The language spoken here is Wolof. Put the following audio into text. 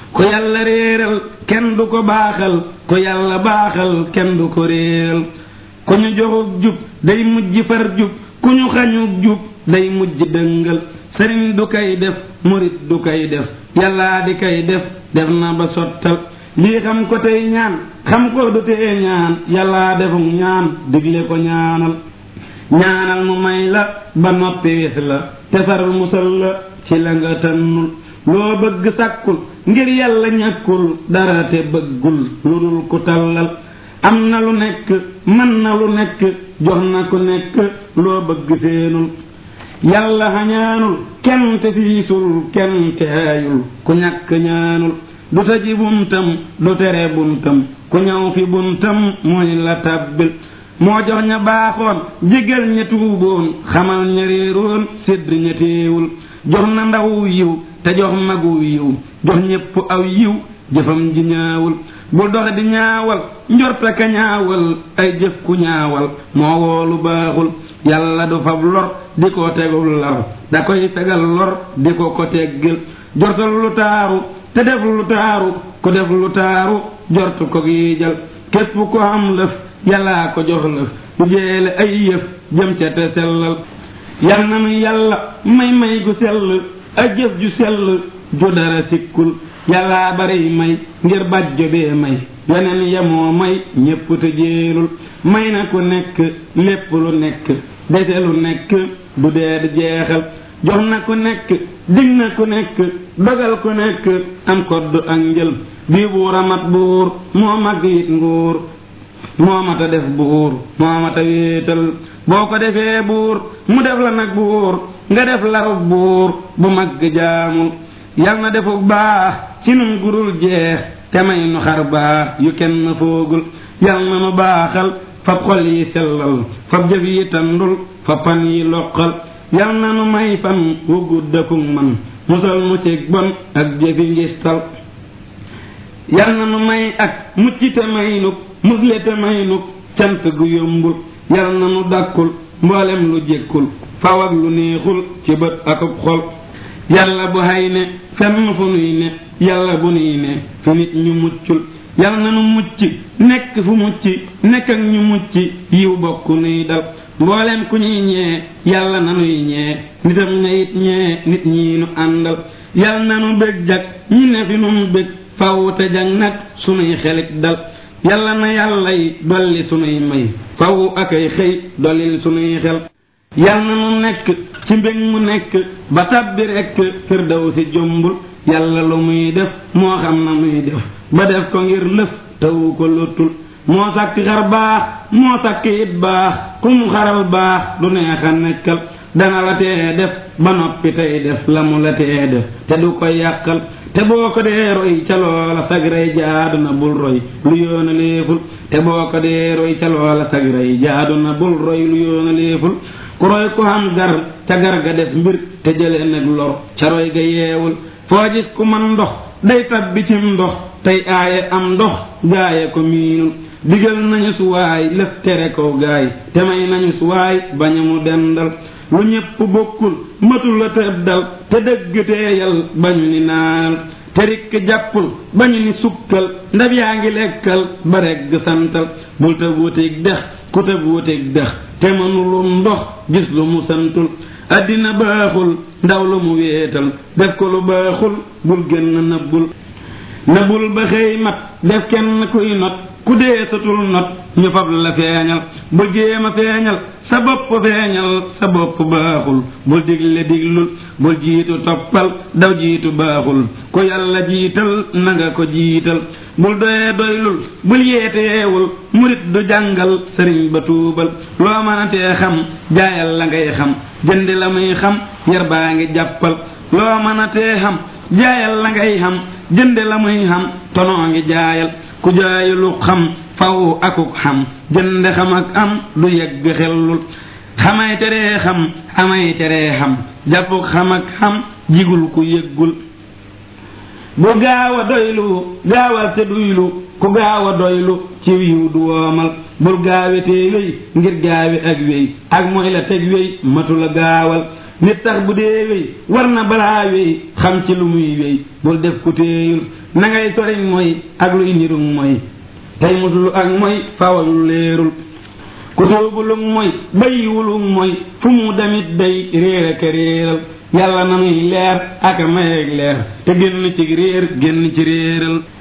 ku yàlla réeral kenn du ko baaxal ku yàlla baaxal kenn du ko réeral ku ñu joxug jub day mujj far jub ku ñu xañug jub day mujj dëngal sëriñ du koy def murit du koy def yàllaa di koy def def na ba sottal lii xam ko tey ñaan xam ko du tee ñaan yàllaa defuk ñaan digle ko ñaanal ñaanal mu may la ba noppi wis la te far musal la ci la nga tënnul loo bëgg sàkkul ngir yàlla ñàkkul dara te bëggul lu dul ku tallal am na lu nekk mën na lu nekk jox na ku nekk loo bëgg seenul yàlla xañaanul kenn te fiisul kenn te aayul ku ñàkk ñaanul du tëji buntam du tere buntam ku ñëw fi buntam mooy la tàbbil moo jox ña baaxoon jégal ña tuuboon xamal ña réeroon sédd ña téewul jox na ndaw yiw te jox magu yiw jox ñépp aw yiw jëfam ji ñaawul bul dox di ñaawal njorta ka ñaawal ay jëf ku ñaawal moo woolu baaxul yàlla du fab lor di ko tegul lar da koy fegal lor di ko ko teggil jortal lu taaru te def lu taaru ku def lu taaru jortu ko giijal képp ko am lëf yàllaa ko jox lëf du jeele ay yëf jëm ca te sellal yal na nu yàlla may may gu sell ak jëf ju sell ju dara sikkul yàllaa bari may ngir bàjjo bee may yeneen yemoo may ñépp te jéelul may na ku nekk lépp lu nekk dese lu nekk du dee di jeexal jox na ku nekk dig na ku nekk dogal ku nekk am kodd ak njël bii buur a mat buur moo mag it nguur moo mat a def buur moo mat a wéetal boo ko defee buur mu def la nag buur nga def larub buur bu mag jaamul yal na defuk baax ci nun gurul jeex te may nu xar baax yu kenn foogul yal na nu baaxal fab xol yi sellal fab jëf yi tandul fab pan yi loqal yal na nu may fan wu guddakuk man musal mu cig bon ak jëfi ngistal yal na nu may ak mucc te may nuk musle te may nuk cant gu yombul yal na nu dàkkul mboolem lu jékkul faw ak lu neexul ci bët akub xol yàlla bu hay ne fenn fu nuy ne yàlla bu nuy ne fi nit ñu muccul yal na nu mucc nekk fu mucc nekk ak ñu mucc yiw bokk nuy dal mboolem ku ñuy ñee yàlla na nuy ñee nitam ña it ñee nit ñi nu àndal yal na nu bég jag ñi ne fi nun bég faw te jag nag sunuy xelit dal yàlla na yàlla yi dolli sunuy may faw ak ay xëy dollil sunuy xel yal na nu nekk ci mbég mu nekk ba tabbi rekk firdaw si jombul yàlla lu muy def moo xam na muy def ba def ko ngir lëf tawu ko lottul moo sàkk xar baax moo sàkk it baax ku mu xaral baax du neex a nekkal dana la tee def ba noppi tey def la mu la tee def te du ko yàqal te boo ko dee roy ca loola sag rey jaadu na bul roy lu yoona léeful te boo ko dee roy ca loola sag rey jaadu na bul roy lu yoona léeful ku roy ku xam gar ca gar ga def mbir te jëlee nag lor ca roy ga yeewul foo gis ku man ndox day tabbi cim ndox tey aaye am ndox gaaye ko miinul digal nañu suwaay lëf tere ko gaay te may nañu suwaay bañu mu dendal lu ñépp bokkul matul la tëddal te dëgg teeyal bañu ni naanal te rikk jàppul bañu ni sukkal ndab yaa ngi lekkal ba regg santal bul te wuuteeg dex ku te wuuteeg dex te mënulum ndox gis lu mu santul àddina baaxul ndaw lu mu wéetal def ko lu baaxul bul génn nëbbul nëbbul ba xëy mat def kenn kuy not ku dee satul not ñu fab la feeñal bul jéem a feeñal sa bopp feeñal sa bopp baaxul bul digle diglul bul jiitu toppal daw jiitu baaxul ku yàlla jiital na nga ko jiital bul doyee doylul bul yeeteewul murit du jàngal sëriñ ba tuubal loo mën a tee xam jaayal la ngay xam jëndi la muy xam yar baa ngi jàppal loo mën a tee xam jaayal la ngay xam jënde la muy xam tonoo ngi jaayal ku jaayulu xam faw akuk xam jënde xam ak am du yegg xellul xamay teree xam amay teree xam jàppuk xam ak xam jigul ku yëggul bu gaaw a doylu gaawal te duylu ku gaaw a doylu ci wiw du woomal bul gaawetee wéy ngir gaawe ak wéy ak mooy la teg wéy matu la gaawal nit tax bu dee wéy war na balaa wéy xam ci lu muy wéy bul def ku téeyul na ngay soriñ mooy ak luy nirum mooy tey muslu ak mooy fawalul leerul ku soobulug mooy bàyyiwulug mooy fu mu damit day réer ak réeral yàlla na nuy leer ak a mayeeg leer te génn ci réer génn ci réeral